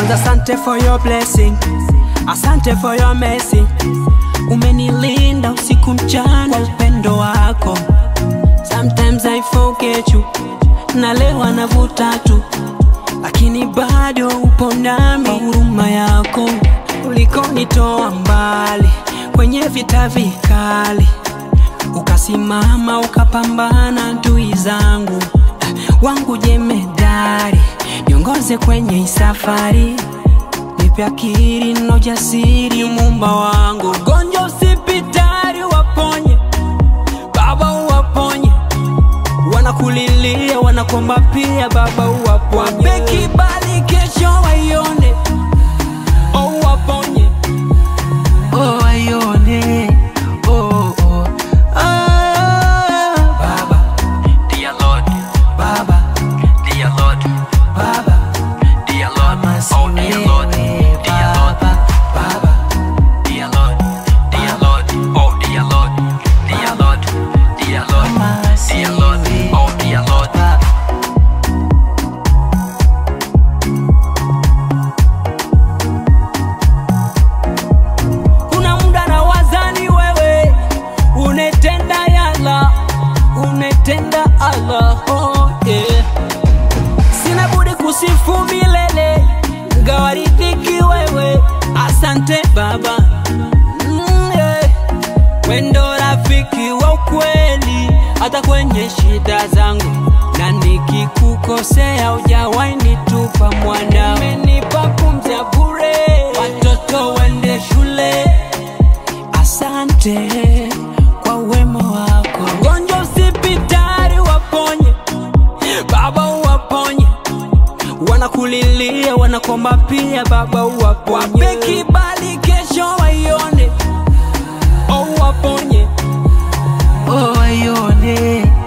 Kwanza asante for your blessing, asante for your mercy. Umenilinda usiku mchana kwa upendo wako. Sometimes I forget you, nalewa navuta tu, lakini bado upo nami. Kwa huruma yako ulikonitoa mbali kwenye vita vikali, ukasimama ukapambana ndui zangu wangu jemedari, niongoze kwenye hii safari, nipe akili na ujasiri, Muumba wangu. Gonjwa usipitari, waponye Baba, uwaponye wanakulilia, wanakomba pia Baba, uwaponye. Wape kibali kesho waione, oh, uwaponye oh, waione oh, oh. Ah, Baba, Dear Lord, Baba, dear Lord, Baba, dear Lord, oh dear Lord, dear Lord, Baba, dear Lord, dear Lord, oh dear Lord, dear Lord, dear Lord, dear Lord, oh dear Lord. kuna muda na wazani wewe unetenda yala unetenda Allah oh, yeah. sina budi kusifu milele ngawaridhiki wewe asante baba mm, yeah. wendo rafiki wa ukweli hata kwenye shida zangu na nikikukosea ujawahi nitupa mwana umenipa pumzi ya bure watoto wende shule asante kwa wema wako gonjwa usipitari waponye baba uwaponye wanakulilia wanakomba pia baba uwaponye wape kibali kesho waione oh, uwaponye oh, waione